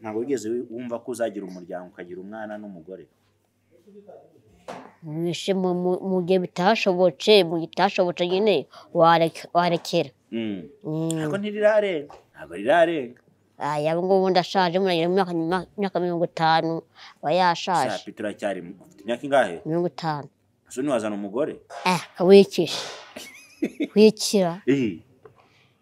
ntabwo wigeze wumva ko uzagira umuryango ukagira umwana n'umugore Mbese mu- mu- mu gihe bitashobotse mu gihe bitashobotse nyine warek- warekera Mm. Mm. ariko ntirirarenga ntabwo rirarenga aya ubu ngubu ndashaje muragira imyaka imyaka mirongo itanu aba yashaje sapi turacyari mu- ufite imyaka ingahe mirongo itanu ese ntiwazana umugore eh kawikisha kwikira Ih,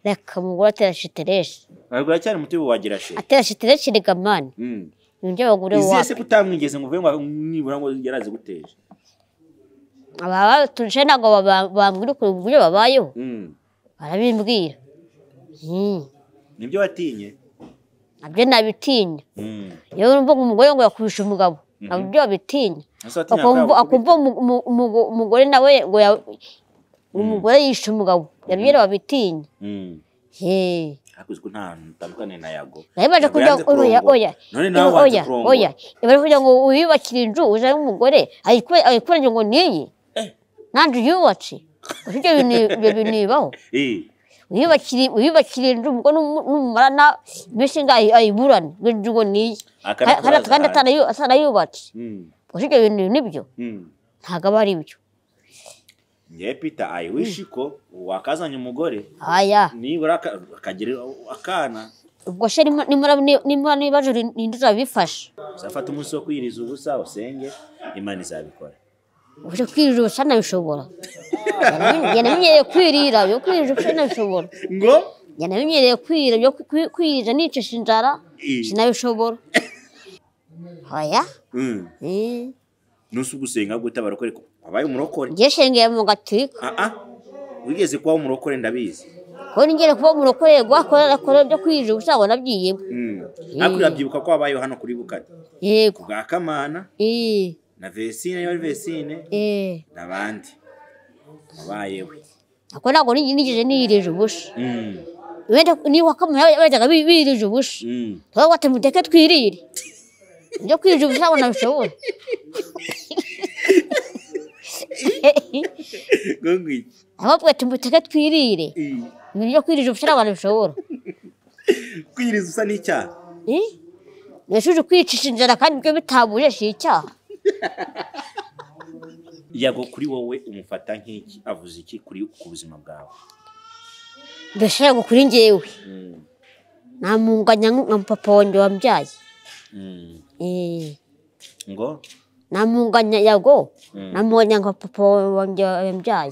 reka umugore atera shitereshi ntabwo uracyari muto wagira she atera shitereshi rega mani Mm. nibyo bagure izihe se ko wapi utamwigeze ngo uvuge ngo nibura ngo yarazi guteje aba baturushe ntabwo baba- bambwira ukuntu uburyo babayeho Mm. barabimbwira Mm. nibyo watinye nabyo nabitinya Mm. yewe urumva ngo umugore ngo yakurusha umugabo nabyo babitinya Ese watinya akumva akaba- akumva umu- umu- umu- umugore nawe ngo ya- umugore yishe umugabo yabwira babitinya Mm. Hey. ariko uzi ko nta hantu utandukaniye na yago nawe baje Yago kujya yanze oya kurongora. oya none nawe oya wanze oya kurongora oya ibara kugira ngo wiyubakire inzu uzaye umugore ayikuranye ngo niyi nanjye uyubatse Ese ibyo bintu ibyo bintu bibaho Eh, wiyubakire wiyubakire inzu ubwo numu- numumarana iminsi ingahe ayiburane ngo inzu ngo niyi aka ni Ka- kandi akabazo kandi hanze. atanayu- atanayubatse Mm. Ese ibyo bintu nibyo Mm. ntabwo aba ari byo ngewe pita ayiwishi ko wakazanye umugore aya nibura aka- akagira akana ubwo se nimba nimba- nimba n'ibibazo ninde uzabifasha uzafata umunsi wo kwiyiriza ubusa usenge imana izabikora uje kwirira ubusa nabishobora njye namenyereye kwirira byo kwirira ubusa nabishobora ngo njye namenyereye kwirira byo kwi- kwi- kwirira nicisha inzara sinabishobora oya eh. nusi ugusenga gute abarokore wabaye umurokore njye shengeye mu gaturika ah ah wigeze kuba umurokore ndabizi ko ningere kuba umurokore gwakora akora byo kwirira ubusa ngo nabyiyemo Mm. ariko urabyibuka ko wabayeho hano kuri bukati yego bwa kamana eh na vesine yari vesine eh n'abandi wabayeho ako ntabwo ni- nigeze niyirije ubusa Mm. wenda niba kamara bajyaga bi- birije ubusa Mm. tuba wate muteke twirire ibyo kwirira ubusa ngo nabishobora ngo ngwiki ahubwo tumuteke twirire Eh. ibintu byo kwirira ubusa ntabwo nabishobora kwiyiriza usa n'icyaha Eh? mbese uje kwicisha inzara kandi ibyo bitabuje si icyaha yago kuri wowe umufata nk'iki avuze iki kuri ku buzima bwawe mbese ngo kuri njyewe namunganya nka nka papa wanjye wambyaye Eh, ngo namunganya yago namunganya nka papa wanjye wambyaye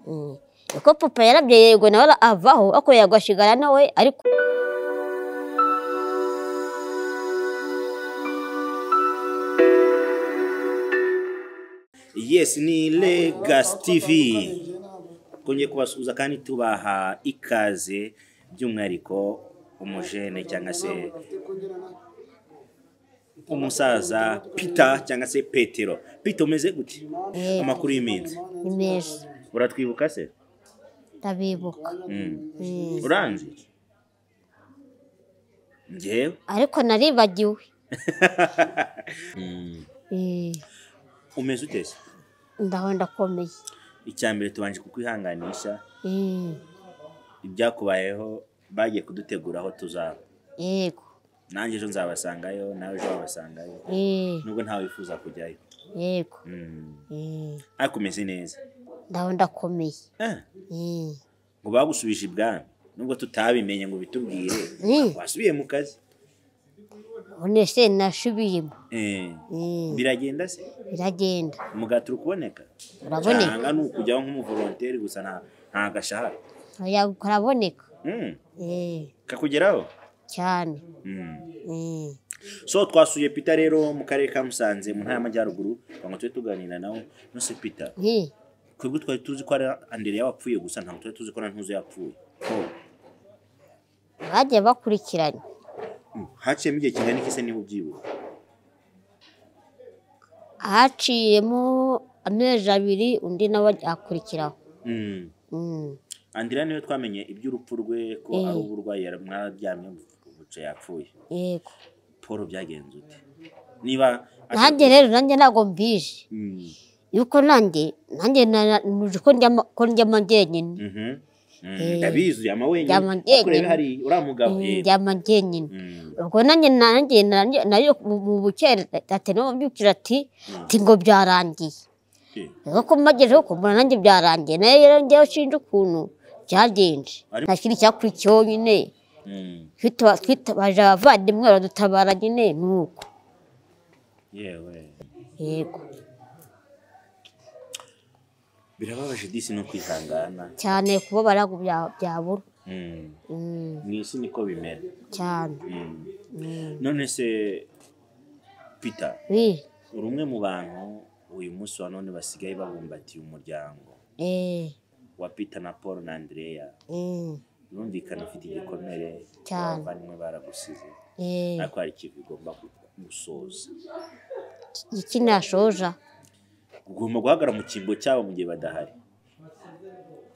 Eh, uko papa yarabyaye yego nawe ara- avaho ariko yago asigara nawe ariko yesi ni legasi tivi twongeye kubasuhuza kandi tubaha ikaze by'umwihariko umujene cyangwa se umusaza pita cyangwa se petero pita umeze gute Eh, amakuru y'iminsi ni meza uratwibuka se ndabibuka Mm. Eh, uranzi ngewe ariko naribagiwe Eh, umeze utese ndaho ndakomeye icya mbere tubanje kukwihanganisha Eh, ibyakubayeho bagiye kudutegura aho tuzaba yego nanjye ejo nzabasangayo nawe ejo wabasangayo Eh, nubwo ntawe wifuza kujyayo yego Mm. Eh, ariko umeze neza ndaho ndakomeye Eh, Eh, ngo bagusubije ibwami nubwo tutabimenye ngo bitubwire Mm. wasubiye mu kazi none se nasubiyemo Eh, Eh, biragenda se biragenda umugati uri kuboneka uraboneka cyangwa ni ukujyaho nk'umuvolonteri gusa nta- nta gashahara oya karaboneka Mm. Eh, kakugeraho cyane Mm. Eh, so twasuye pita rero mu karere ka musanze mu ntara y'amajyaruguru ngo tube tuganira nawe nose pita eh, twebwe twari tuzi ko ari andere yapfuye gusa ntabwo twari tuzi ko na ntuzo yapfuye Oh. bagiye bakurikiranye Mm. haciyemo igihe kingana iki se niba ubyibuka haciyemo amezi abiri undi nawe akurikiraho Mm. Mm, andrea niwe twamenye iby'urupfu rwe ko Eh. ari uburwayi yari- mwararyamye buce yapfuye yego paul byagenze ute niba nanjye rero nanjye ntabwo mbije Mm. yuko nanjye nanjye na- na- nuje ko ndyama ko ndyama njyenyine Mhm. Eh. ndabizi uyama wenyine Yama njyenyine. ariko rero hari uriya mugabo Mm, eh. njyama njyenyine Mm. ubwo nanjye nanjye nanjye- nayo mu mu bukerarugendo niho mbyukira ati ati ngo byarangiye Eh. nuko mbagezeho ko mbona nanjye byarangiye nayo rero njyewe shinja ukuntu byagenze Ari- nta kintu cyakurikiyeho nyine Mm. twita- twitabaje abavandimwe baradutabara nyine ni uko yewe yego birababaje disi no kwihangana cyane kuba barago bya- byabura Mm. Mm, mu isi niko bimera cyane Mm. none se peter Wi, uri umwe mu bantu uyu munsi wa none basigaye babumbatiye umuryango eh, wa peter na paul na andrea mm, birumvikana ufite igikomere Cyane. abavandimwe baragusize eh, ariko hari ikintu ugomba gu- gusoza iki nashoja ugomba guhagarara mu cyimbo cyabo mu gihe badahari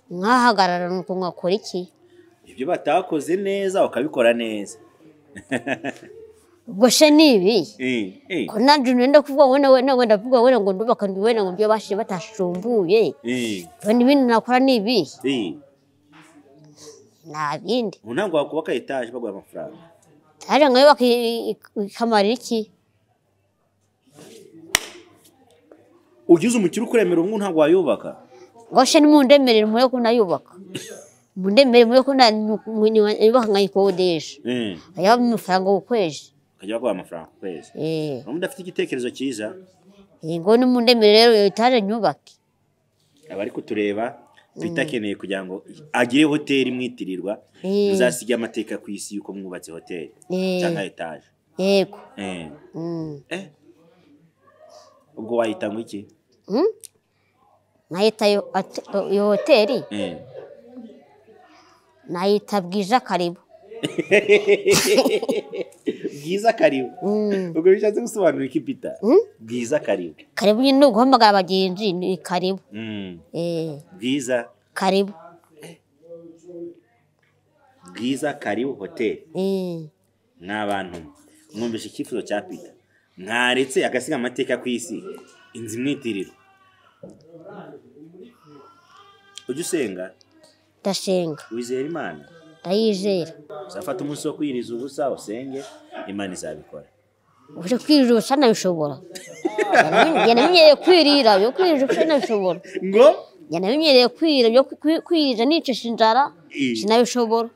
nkahagarara ni uko nkakora iki ibyo batakoze neza ukabikora neza ubwo se ni ibi Eh, eh, ko nanjye nenda kuvuga ngo wenda wenda wenda kuvuga wenda ngo ndubaka ngo wenda ngo ibyo bashije batashumbuye eh, wenda ibindi nakora ni ibi eh. nta bindi ubu ntabwo wakubaka etaje baguha amafaranga ariko nkayo bakikamara iki ugize umukire ukuremera ubu ngubu ntabwo wayubaka ngo se nimundemere mureke kunayubaka mundemere mureke kunayubaka nkayikodesha Eh, hariho amafaranga ku kwezi ukajya baguha amafaranga ku kwezi Eh, niba udafite igitekerezo cyiza eh, ngo nimundemere rero iyo etaje nyubake abari kutureba Peter akeneye kugira ngo agire hoteli imwitirirwa Eh. muzasige amateka ku isi y'uko mwubatse hoteli Eh. cyangwa etaje yego Eh. mm. Eh. ubwo wahita ngo iki Mm? nayita iyo ate- iyo hoteli Eh. nayita bwije karibu bwiza karibu Mm. ubwo bishatse gusobanura iki Peter Mm? bwiza karibu karibu nyine ni uguhamagara abagenzi ni karibu Mm. eh bwiza karibu bwiza karibu hoteli eh ni abantu mwumvise icyifuzo cya Peter mwaretse agasiga amateka ku isi inzu imwitiriro ujya usenga ndasenga wizera imana ndayizera uzafata umunsi wo kwiyiriza ubusa usenge imana izabikora uje kwirira ubusa nabishobora njye namenyereye kwirira byo kwirira ubusa nabishobora ngo njye namenyereye kwirira byo kwi- kwirira nicisha inzara Eh. sinabishobora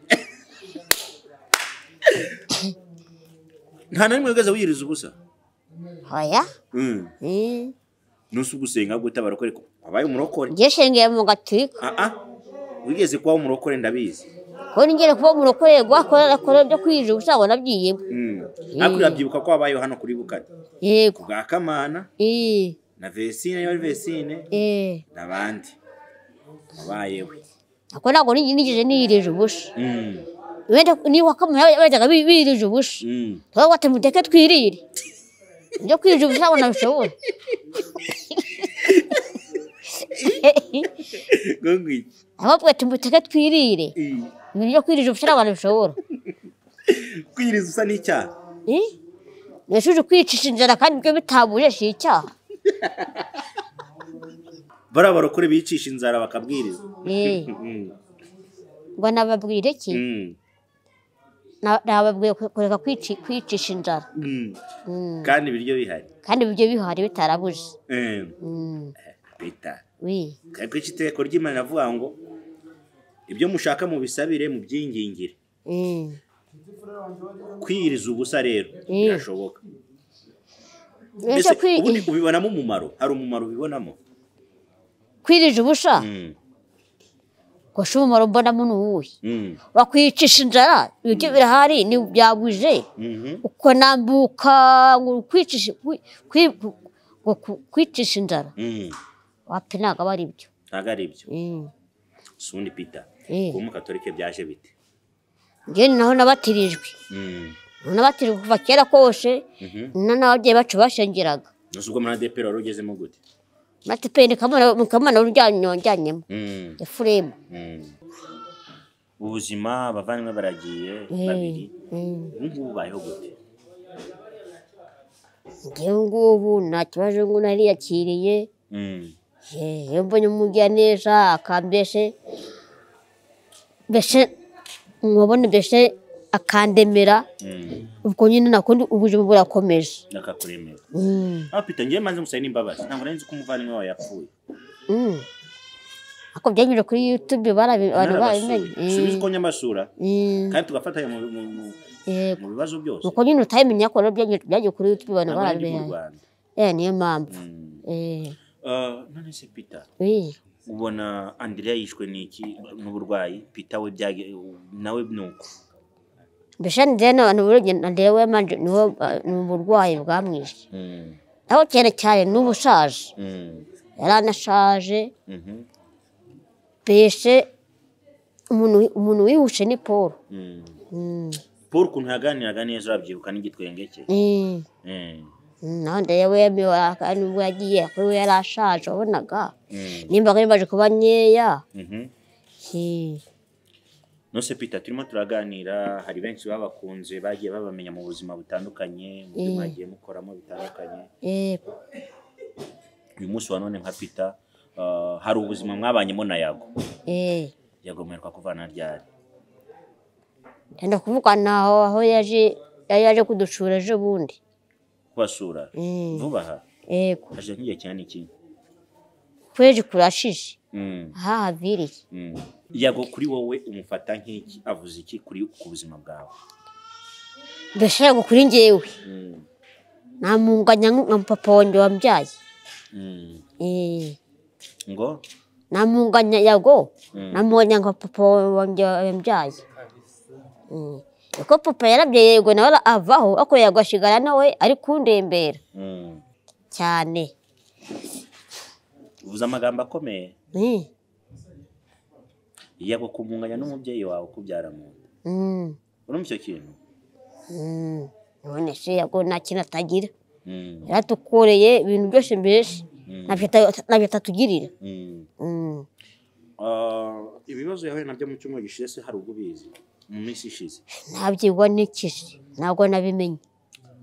nta na rimwe wigeze wiyiriza ubusa oya Mm. eh nusi ugusenga gutabara ukore wabaye umurokore njye sengeye mu gatulika ah ah wigeze kuba umurokore ndabizi ko nigere kuba umurokore gwakora akora byo kwirira ubusa ngo nabyiyemo Mm. ariko urabyibuka ko wabayeho hano kuri bukati yego bwa kamana eh na vesine niba ari vesine eh n'abandi wabayeho ako ntabwo nigi- nigeze niyirije ubusa Mm. wenda niba kamara bajyaga bi- birije ubusa Mm. twaba batemuteke twirire ibyo kwirira ubusa ngo nabishobora ngo ngwiki ahubwo tumuteke twirire Eh. ibintu byo kwirira ubusa ntabwo nabishobora kwiyiriza usa n'icyaha Eh? nashuje kwicisha inzara kandi ibyo bitabuye si icyaha bariya barokore bicisha inzara bakabwiriza Eh, Mm. ngo nababwire iki Mm. Na- nababwiye ku- kureka kwici- kwicisha inzara Mm. Mm, kandi ibiryo bihari kandi ibyo bihari bitarabuze Mm. Mm, bita wi ariko iki iteko ry'imana iravuga ngo ibyo mushaka mubisabire mubyingingire Mm, kwiyiriza ubusa rero Mm. birashoboka ese mbese kwi- ubundi ubibonamo umumaro hari umumaro ubibonamo kwirira ubusa Mm. ngo si umumaro mbonamo ni uwuhe Mm. bakwicisha inzara ibiryo birahari ni byabuze Mhm. ukanambuka ngo kwicisha kwi- kwi- ngo ku- kwicisha inzara Mm. wapi ntabwo aba ari byo ntabwo ari ibyo Mm. sundi pita Mm. kuba umukatorike byaje bite njye naho nabatirijwe Mm. Naho nabatirijwe kuva kera kose Mhm. na n'ababyeyi bacu bashengeraga nose ubwo muri adeperi wari ugezemo gute matipeni kamana uryanyemo Mm. efuremu Mm. ubuzima abavandimwe baragiye babiri ubu ngubu ubayeho gute njyewe ngubu nta kibazo ngo nariyakiriye Mm. Eh, iyo mbonye umugira neza akambeshe mbese mubona mbese akandemera ubwo nyine nakundi ubuzima burakomeje akakuremera Mm, aho pita ngewe maze gusaba n'imbabazi ntabwo nari nzi ko umuvandimwe wawe yapfuye mm. ako byanyuze kuri yutube narabasuye barabimenye subiza uko nyamashura Mm, kandi tugafatanya mu- mu- mu- yego mu bibazo byose nuko nyine utabimenya ko rero byanyuze byagiye kuri yutube abantu ntabwo nari ndi mu barabimenye rwanda Eh, niyo mpamvu Mm. Eh, Ah, none se pita eh. ubona andrea yishwe n'iki n'uburwayi pita we byage- nawe ni uko mbese ndebe n'abantu burugendo ndewe manje niwo eh, ni uburwayi bwamwishe naho kera cyane n'ubu ushaje yari anashaje Mhm. mbese umuntu umuntu wihushe ni paul Mm. Mm, paul ukuntu yaganiraga neza urabyibuka n'igitwenge cye eh. Mm. naho ndebe miwaka nibwo yagiye kuri we yari ashaje wabonaga Mm. nimba kuri baje kuba nkeya Mhm. Eh, nose pita turimo turaganira hari benshi babakunze bagiye babamenya mu buzima butandukanye mu byo Mm. mwagiye mukoramo bitandukanye eh, uyu munsi wa none nka pita ah, hari ubuzima mwabanyemo na yago eh. yago mwereka kuvana ryari yenda kuvuga naho aho yaje yari yaje kuducura ejo bundi kubasura Mm. vuba aha yego hashize nk'igihe kinini iki kwezi kurashije Mm. aha haviriye Mm. yago kuri wowe umufata nk'iki avuze iki kuri ku buzima bwawe mbese ngo kuri njyewe Mm. namunganya nka papa wanjye wambyaye Mm. Eh, ngo namunganya yago Mm. namubonye nka papa wanjye wambyaye Mm. uko papa yarabye yego nawe ara- avaho ariko yago asigara nawe ari kundembera Mm. cyane uvuze amagambo akomeye Eh, yago kumunganya n'umubyeyi wawe ukubyara mu nda mm, urumva icyo kintu mm. none se yago nta kintu atagira Mm. yaratukoreye ibintu byose mbese ntabyo ata- ntabyo atatugirira Mm. Mm. Ah, ibibazo yahuye nabyo mu cyumweru gishize se hari ubwo ubizi mu minsi ishize ntabyigwa n'ikizi ntabwo nabimenye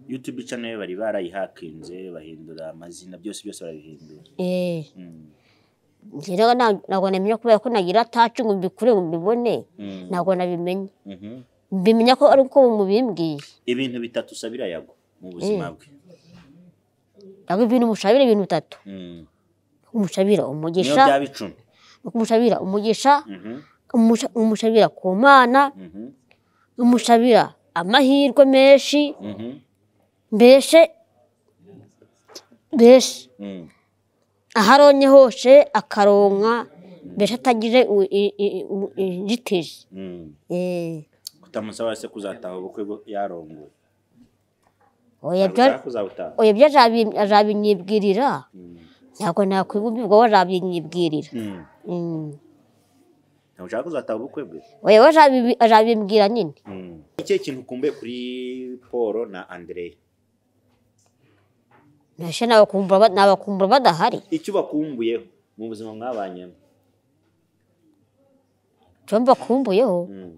youtube channel bari barayihakinze bahindura amazina byose byose barabihindura Eh, Mm. njye rero nta- ntabwo namenya kubera ko nagira atacu ngo mbikure ngo mbibone Mm. ntabwo nabimenye Mhm. mbimenya ko ari uko mubimbwiye ibintu bitatu usabira yago mu buzima bwe ntabwo ibintu mushabira ibintu bitatu Mm. umushabira niyo umugisha byaba icumi umushabira umugisha Mhm. umusha- umushabira ku mana Mhm. umushabira amahirwe menshi Mhm. mbese mbese Mm. aho aronye hose akaronka mbese atagize u- i- i- u- inzitizi Mm. Eh, kutamusaba se kuzataha ubukwe bwo yarongoye oya byo- Ntabwo uzabutaha oya ibyo azabi- azabinyibwirira ntabwo nakwibubwirwa we azabinyibwirira Mm. Mm. ntabwo ushaka kuzataha ubukwe bwe oya we azabibi- azabimbwira nyine ikihe kintu ukumbuye kuri paul na andrea mbese nabakumbura ba- nabakumbura badahari icyo bakumbuyeho mu buzima mwabanyemo icyo mbakumbuyeho Mm.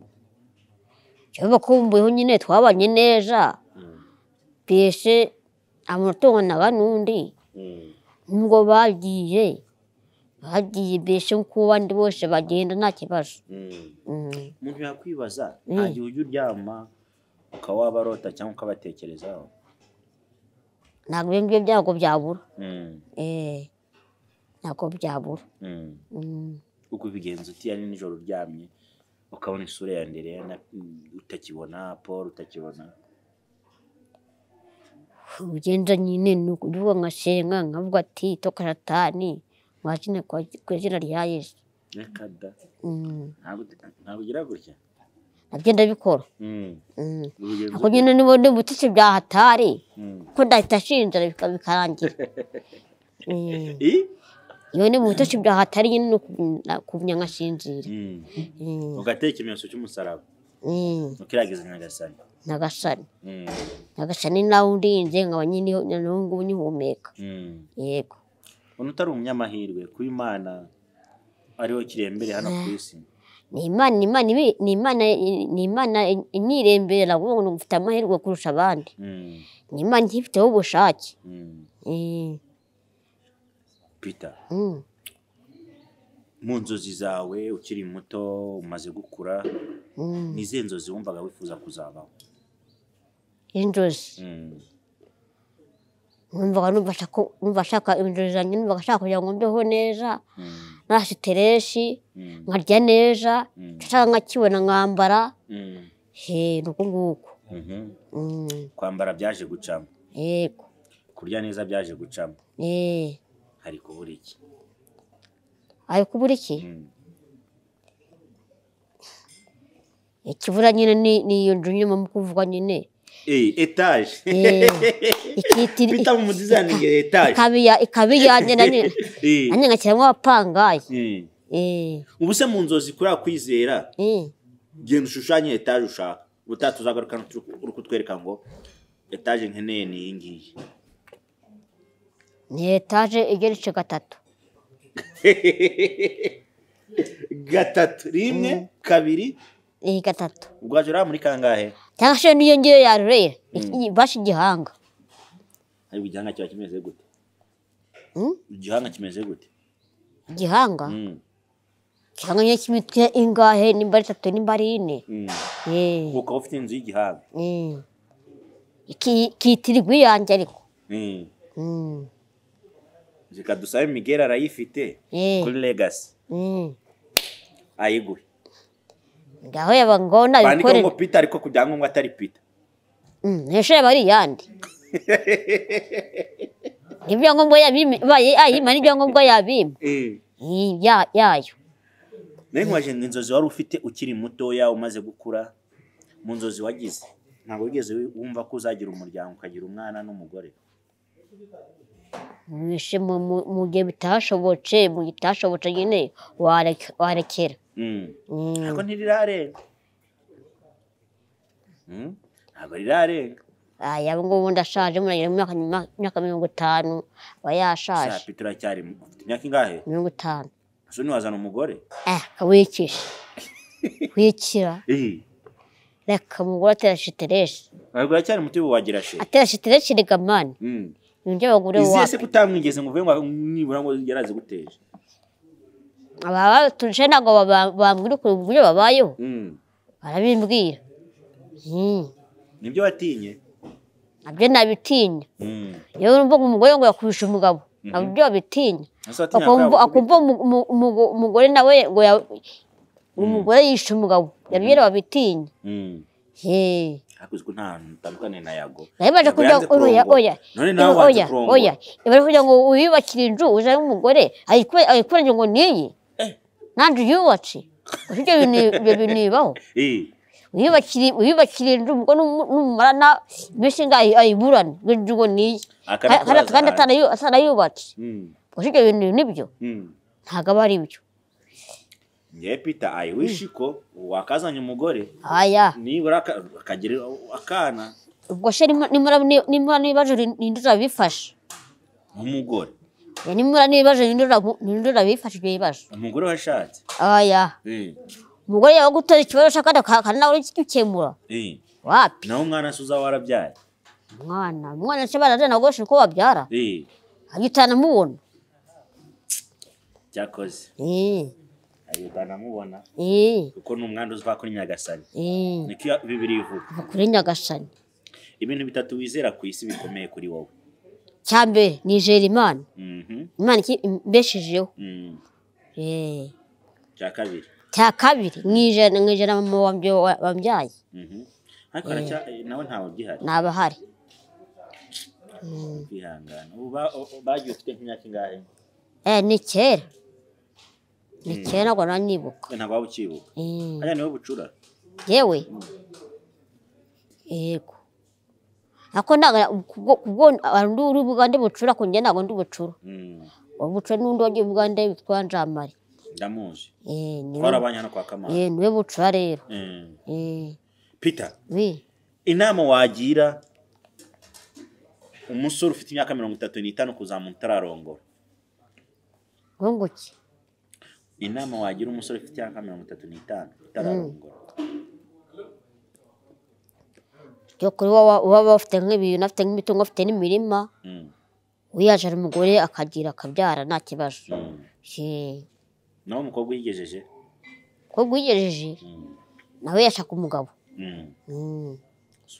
icyo mbakumbuyeho nyine twabanye neza Mm. mbese amunatunganaga n'undi Mm. nubwo bagiye bagiye mbese nk'uko abandi bose bagenda nta kibazo Mm. Mm. umuntu yakwibaza nta gihe ujya uryama ukaba wabarota cyangwa ukabatekerezaho ntabwo ibyo ngibyo ntabwo byabura Mm. Eh, ntabwo byabura Mm. Mm. uko ubigenza utiya ni nijoro uryamye ukabona isura ya ndere utakibona paul utakibona ugenda nyine ni ukuvuga nkasenga nkavuga ati toka satani mwazina kwa- ku izina rya yesu reka da Mm. Ntabwo- ntabwo ugira gutya nabyo ndabikora Mm. Mm. Ubigenza ako nyine niba ndi butitse bya hatari Mm. ko ndahita shinjira bika- bikarangira Mm. I? iyo ni butitse bya hatari nyine ni ukumenya- kumenya nkasinzira Mm. Mm. ugateka ikimenyetso cy'umusaraba Mm. ukiragiza nyagasani nyagasani Mm. nyagasani nawe undinze nkaba nyine n'ubu ngubu nkihumeka Mm. yego umuntu utari umunyamahirwe kuba imana ariho kirembere hano ku isi ni imana ni imana ibi- ni imana ni imana inyirembera kuvuga ngo mfite amahirwe kurusha abandi Mm, ni imana nkifiteho ubushake mm. Eh, peter mm. mu nzozi zawe ukiri muto umaze gukura ni izihe nzozi wumvaga wifuza kuzabaho inzozi Mm. numvaga numva ashaka- numva ashaka inzozi zanjye numvaga ashaka kugira ngo mbeho neza Mm. nta sitereshi Mm. nkarya neza Mm. nshaka nkakibona nkambara Mm. he ni uko nguko Mhm. Mm, kwambara byaje gucamo yego kurya neza byaje gucamo eh hari kubura iki ari kubura iki Mm. ikibura nyine ni ni iyo nzu nyine mu kuvuga nyine Eh, etaje Eh, ikitiri bita mu mudizayiningi etaje ikaba iya- ikaba iyanjye na nyine Eh. nanjye nkashyiramo abapangayi Mm. eh ubu se mu nzozi kuriya kwizera eh genda ushushanye etaje ushaka ubutaha tuzagarukana turi- uri kutwereka ngo etaje nkeneye ni iyi ngiyi ni etaje igeretse gatatu gatatu rimwe kabiri iyi gatatu ubwo waje uriya muri kangahe cyangwa se n'iyo ngiyo yarurera basha igihanga ariko igihanga kiba kimeze gute Mm? igihanga kimeze gute igihanga Mm, cyangwa nyine cy'imitwe ingahe nimba ari itatu nimba ari ine mm. Eh, ukaba ufite inzu y'igihanga eh. Ki- kitirirwa iyanjye ariko Mm. Mm, reka dusabe migera arayifite eh, kuri legasi mm. ayiguhe ngaho yaba ngona bandikaho ibikorera ngo pita ariko ku byangombwa atari pita Mm, hejuru yaba ari iyande ibyangombwa yabima baye- ayima n'ibyangombwa yabima Eh, ya- yayo nawe nkubaje ngo inzozi wari ufite ukiri mutoya umaze gukura mu nzozi wagize ntabwo wigeze wumva ko uzagira umuryango ukagira umwana n'umugore Mwishe mu mu- mu gihe bitashobotse mu gihe bitashobotse nyine wareke- warekera Mm. Mm. ntabwo ntirirarenga Mm, ntabwo rirarenga aya ngubu ndashaje muragira mu myaka nyuma imyaka mirongo itanu aba yashaje saa pita uracyari mu- ufite imyaka ingahe mirongo itanu so ntiwazana umugore eh kawikisha wikira reka umugore atera shitereshi ntabwo uracyari muto ubu wagira she atera shitereshi rega mani Mm. nibyo abagore izihe se wacu kutamwigeze ngo uvuge ngo nibura ngo yarazi guteje aba baturushe ntabwo baba- bambwira ukuntu uburyo babayeho Mm. barabimbwira Mm. nibyo watinye nabyo nabitinya Mm. yewe urumva ngo umugore ngo yakurusha umugabo nabyo babitinya Ese watinya akumva akaba- akumva umu- umu- umu- umugore nawe ngo ya- umugore yishe umugabo nabyo babitinya Mm. Hey. ariko uzi ko nta hantu utandukaniye na yago naye baje Yago kujya yanze oya kurongora. oya none nawe oya wanze oya kurongora oya ibaje kugira ngo wiyubakire inzu uzane umugore ayikure ayikure ngo niyi nanjye uyubatse ibyo bintu ibyo bintu bibaho Eh, wiyubakire wiyubakire inzu ubwo numu- numara na mbese ngo ayi- ayiburane ngo inzu ngo niyi aka ni Ka- kandi ikibazo kandi ahandi. atanayu- atanayubatse Mm, gusa ibyo bintu nibyo mm. ntabwo aba ari byo ngewe peter i wish ko wakazanye umugore aya nibura aka- akagira akana ubwo se nimura- nimura- nimura n'ibibazo ninde urabifasha nk'umugore nimura n'ibibazo ninde urabu- ninde urabifasha ibyo bibazo umugore washatse aya Eh, umugore yaba gutera ikibazo ashaka kandi nawe ugikemura eh. wapi naho umwana se uzaba warabyaye mwana mwana se baraza ntabwo bashobora ko babyara Eh, agitaha namubona cyakoze Eh, ayuda namubona eh, kuko ni umwana uzva kuri nyagasani eh, niko iya- bibiri ivuga kuva kuri nyagasani ibintu bitatu wizera ku isi bikomeye kuri wowe cya mbere nizera imana Mhm, imana iki- imbeshejeho mm. Eh, cya kabiri cya kabiri nijana nijana mama wambye- wa- wambyaye Mhm. ariko aracya- eh, nawe ntawe ugihari ntabahari kwihangana ubu ba- o- bagiye ufite nk'imyaka ingahe Eh, ni kera ni kera ntabwo nanyibuka Eh, ntabwo waba ukibuka Eh, hariya niwe bucura yewe yego ariko ntabwo kubwo kubwo ndi urubuga ndi bucura ku njye ntabwo ndi bucura Mm. ubuce n'undi wagiye uganda witwa njamari ndamuzi Eh, niwe- twarabanye hano kwa kamana eh, niwe bucura rero Mm. Eh, peter we inama wagira umusore ufite imyaka mirongo itatu n'itanu kuzamuka utararongora nkunguki inama wagira umusore ufite imyaka mirongo itatu n'itanu utararongora byo kuri wowe waba ufite nk'ibintu afite nk'imitungo afite n'imirima Mm. wiyaje ari umugore akagira akabyara nta kibazo Mm. Eh, nawe umukobwa uyigejeje umukobwa uyigejeje nawe yashaka umugabo Mm.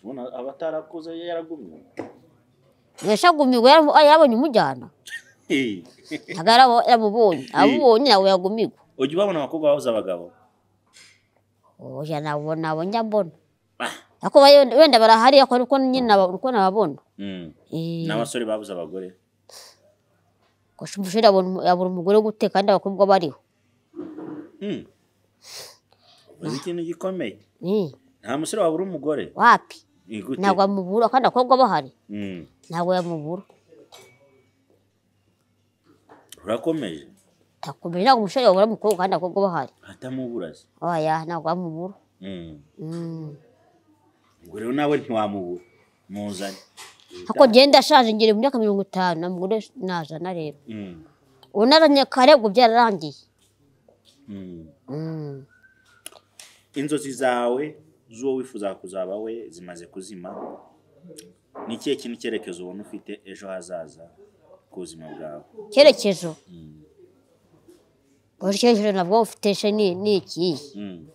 ubona aba atarakuze yaragumye yashagumirwa yara- yarabonye umujyana ntabwo yarabo- yaramubonye abubonye ntabwo yagumirwa ujya ubabona abakobwa babuze abagabo oya nabo nabo njya mbona Ah. ariko bayo- wenda barahari ariko nuko nyine naba- nuko nababona Mm. Eh, n'abasore babuze abagore gusa umusore yabona umu- yabura umugore wo guteka kandi abakobwa bariho Mm. uzi ikintu gikomeye Eh, nta musore wabura umugore wapi Ni gute? ntabwo amubura kandi abakobwa bahari Mm. ntabwo yamubura urakomeje takomeye ntabwo umusore yabura umukobwa kandi abakobwa bahari atamubura se oya ntabwo yamubura Mm. Mm. ubwo rero nawe ntiwamubura muzanye ariko genda ashaje ngira imyaka mirongo itanu nta mugore najana rero Mm. ubu narangiye kare ubwo byararangiye Mm. Mm. inzozi zawe z'uwo wifuza kuzaba we zimaze kuzima ni ikihe kintu icyerekezo ubona ufite ejo hazaza ku buzima bwawe icyerekezo buri cyerekezo nabwo ufite se ni ni ikihe Mm.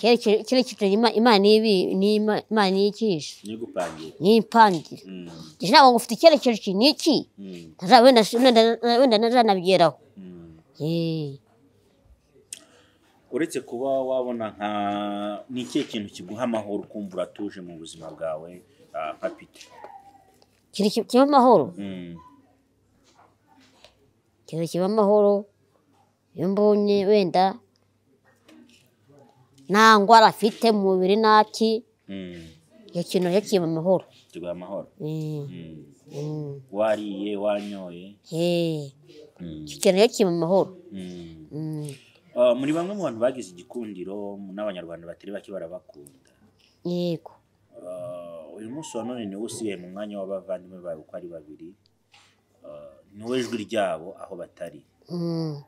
Icyerekezo- icyerekezo Ima- imana ibi ni Ima- imana yigisha ni gupangira ni impangira Mm. Njye ntabwo ngufite icyerekezo iki ni iki Mm. Ntazaba wenda si- wenda wenda ntazanabigeraho Mm. Eh, uretse kuba wabona nka ni ikihe kintu kiguha amahoro ukumva uratuje mu buzima bwawe ah, nka pite ikintu ki- kiba amahoro Mm. ikintu kiba amahoro iyo mbonye wenda nta ndwara afite mu mubiri naki Mm. icyo kintu rero kiba amahoro kiguha amahoro Eh, Mm. mm, wariye wanyoye eh, Mm. icyo kintu rero kiba amahoro Mm. Mm. Ah, muri bamwe mu bantu bagize igikundiro n'abanyarwanda batari bake barabakunda yego Ah, uyu munsi wa none niwe usigaye mu mwanya w'abavandimwe bawe uko ari babiri Ah, niwe jwi ryabo aho batari Mm.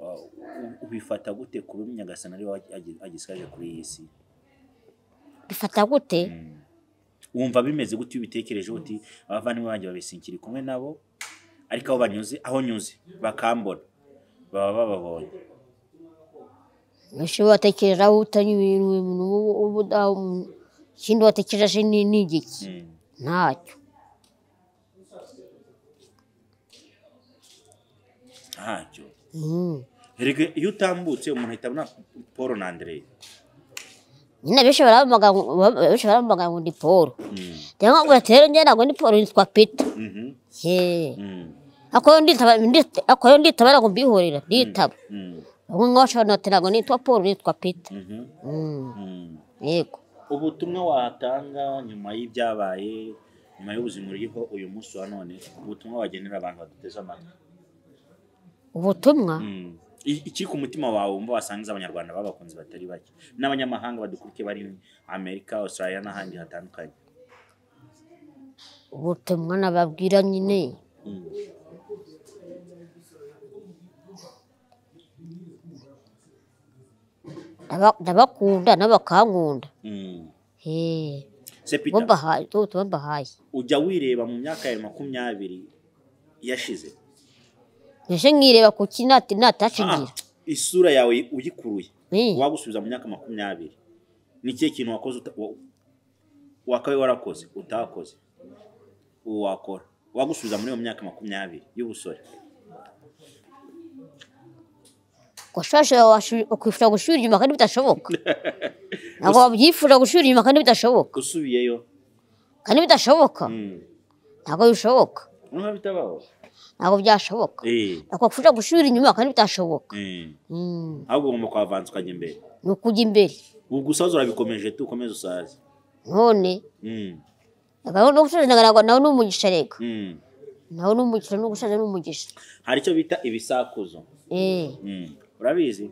Ah, u- ubifata gute kuba Nyagasani ariwe agi- agisigaje kuri iyi si bifata gute wumva bimeze gute iyo ubitekereje uti abavandimwe banjye babisikiri kumwe nabo ariko aho banyuze aho nyuze bakambona baba bababonye ushobora gutekereza aho utari ibintu umuntu w'ubu- w'ubudamu ikindi watekereje ni ni igiki Mm. ntacyo ntacyo Mm. erega iyo utambutse umuntu ahita abona paul na andreye nyine benshi baramamaga ngo- ba- benshi baramamaga ngo ni paul Mm. cyangwa ngo rero njye ntabwo ndi paul nitwa peter Mhm. Yee. Mm. ako yo nditaba ndita- ako yo nditaba ntabwo mbihorera nditaba Mm. bamwe nka bashobora bati ntabwo nitwa paul nitwa peter Mhm. Mm. Mm. yego ubutumwa watanga nyuma y'ibyabaye nyuma y'ubuzima uriho uyu munsi wa none ubutumwa wagenera abantu baduteze amatwi ubutumwa Mm. I- ikiri ku mutima wawe wumva wasangiza abanyarwanda babakunzi batari bake n'abanyamahanga badukurikiye bari amerika australia n'ahandi hatandukanye ubutumwa nababwira nyine Mm. ndaba- ndabakunda n'abakankunda Mm. Yee. se bo peter mbahaye tuba tuba mbahaye ujya wireba mu myaka yawe makumyabiri yashize mbese nkireba ku ki nati- natashingira Ah, isura yawe uyikuruye Eh. wagusubiza mu myaka makumyabiri ni ikihe kintu wakoze uta- wa- wakabaye warakoze utakoze ubu wakora wagusubiza muri iyo myaka makumyabiri y'ubusore wakwifuza gusubira inyuma kandi bidashoboka ntabwo wabyifuza gusubira inyuma kandi bidashoboka usubiyeyo kandi bidashoboka Mm. ntabwo bishoboka numva bitabaho ntabwo byashoboka Eh, ntabwo wakwifuza gusubira inyuma kandi bitashoboka eh. Mm. ahubwo ugomba kuhavanza ukajya imbere ni ukujya imbere ubu gusaza urabikomeje tu ukomeze usaze none Mm, agaho no gusaza nagaraga nawe ni umugisha reka mm. nawe ni umugisha no gusaza ni umugisha hari icyo bita ibisakuzo eh Mm. urabizi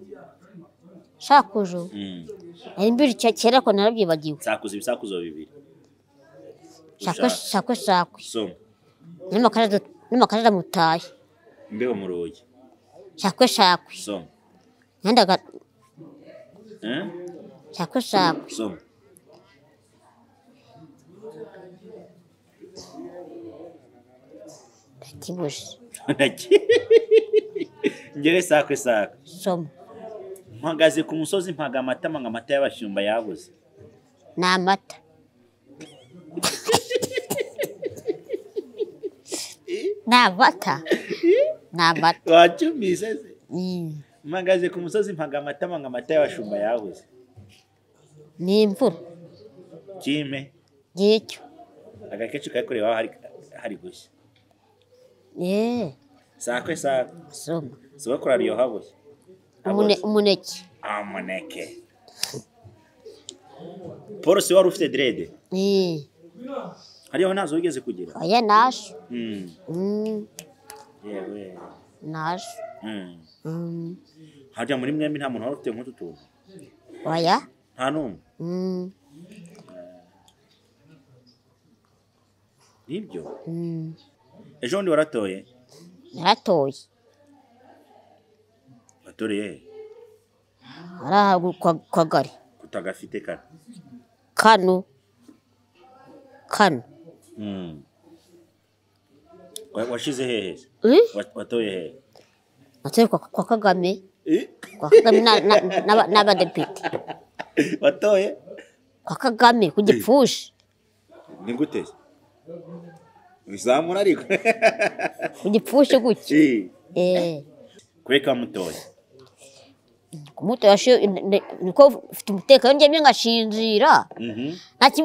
shakuzo Mm. ari mbiri cya- kera ariko narabyibagiwe sakuza ibisakuzo bibiri shakwe shakwe shakwe soma n'amakara n'amakara aramutaye imbeho mu rugi shakwe shakwe soma nandaga Eh? shakwe shakwe soma ndakibuje ngere sakwe sakwe soma mpagaze ku musozi mpaga amatama ngo amata y'abashumba yabuze ni amata ni amata ni amata wacyumvise se Mm. mpagaze ku musozi mpaga amatama ngo amata y'abashumba yabuze ni imvura kime ngicyo agakecu kakorewe aho hari hari gushya yeee sakwe sakwe soma sogokuru aryoha bushya Umune- umuneke amuneke paul si wari ufite derede Eh, hariho ntazo wigeze kugira oya nasho Mm, Mm, yewe nasho Mm. Mm, harya muri mwembi nta muntu wari ufite nk'utu tuntu oya nta n'umwe Mm, nibyo mm. ejo bundi waratoye naratoye watoreye he? arahabwa kwa- kwagari kutagafite kana kano kano Mm. Wa- washize hehe se? Eh, Wa- watoye hehe natoye kwa kwa kagame Eh? kwa kagame na- na- n'aba- n'abadepite watoye kwa kagame ku gipfushi ni gute se? uzamura ariko ku gipfushi gutya Eh, Eh, kureka mutoye kumutora shi- ne- ne- niko mfite umutekano njyewe ngashinjira Mhm.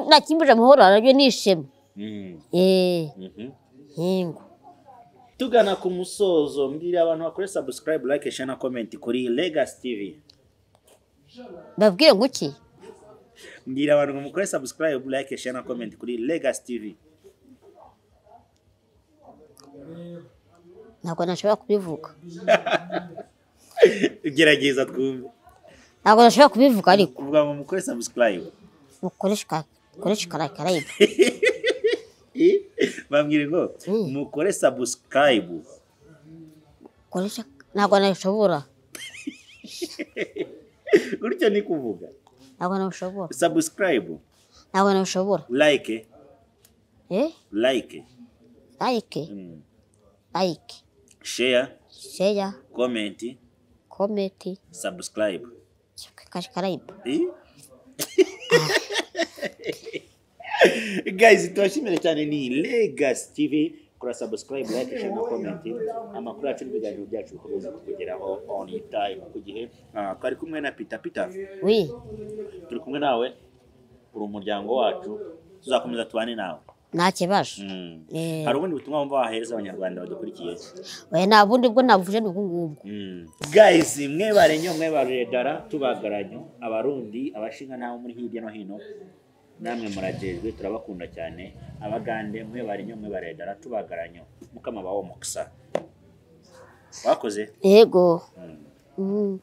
nakimbuje amahoro arabyo ni ishema Mm. Eh, Mhm. yego tugana ku musozo mbwira abantu bakore subscribe like share na comment kuri Legacy TV babwiye ngo iki mbwira abantu ngo mukore subscribe like share na comment kuri Legacy TV ntabwo nashobora kubivuga gerageza twumve ntabwo nashobora kubivuga ariko uvuga ngo mukore subscribe mukoresha mukoresha karayikarayibu bambwira ngo Mm. mukore subscribe mukoresha ntabwo nabishobora gutyo ni kuvuga ntabwo nabishobora subscribe ntabwo nabishobora like eh like layike Mm. layike share sheya comment kometi subscribe karayikarayibu Eh? guys tubashimire cyane ni legacy tv kora subscribe like share na comment amakuru yacu n'ibiganiro byacu bikomeza kukugeraho on time ku gihe Ah, twari kumwe na pita pita wi turi kumwe nawe uri umuryango wacu tuzakomeza tubane nawe nta kibazo Mm. Eh. hari ubundi butumwa wumva wahereza abanyarwanda badukurikiye oya nta bundi bwo nabuje ni ubwo ngubwo Mm. guys mwebare nyo mwebarire dara tubagaranyo abarundi abashinga n'abo muri hirya no hino namwe murajejwe turabakunda cyane abagande mwebare nyo mwebarire dara tubagaranyo mukama bawo mukisa wakoze yego Mm.